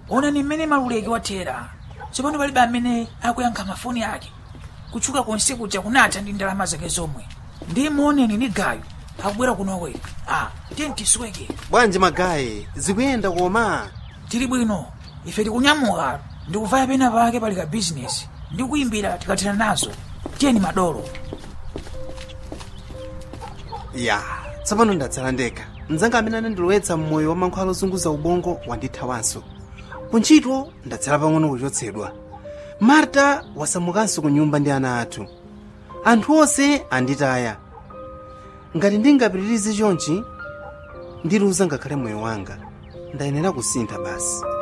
onani mmene maluleki wathera tsopano palibe amene akuyankha mafoni ake kutchuka konse kuja kunatha ndi ndalama zake zomwe ndi muoneni ni gayo akubwera kunoko a tiye tisweke bwanji magayi zikuyenda koma tili bwino ife tikunyamuka ndikuvaya pena pake pali ka bizinesi ndi kuyimbira tikathera nazo tiyeni madolo ya tsopano ndatsala ndekha mzanga amene anandilowetsa mmoyo wa mankhwala ozunguza ubongo wandithawanso kuntchito ndatsala pang'ono kuchotsedwa marta wasamukanso ku nyumba ndi ana athu anthu onse anditaya ngati ndingapitirize chonchi ndiluza ngakhale moyo wanga ndayenera kusintha basi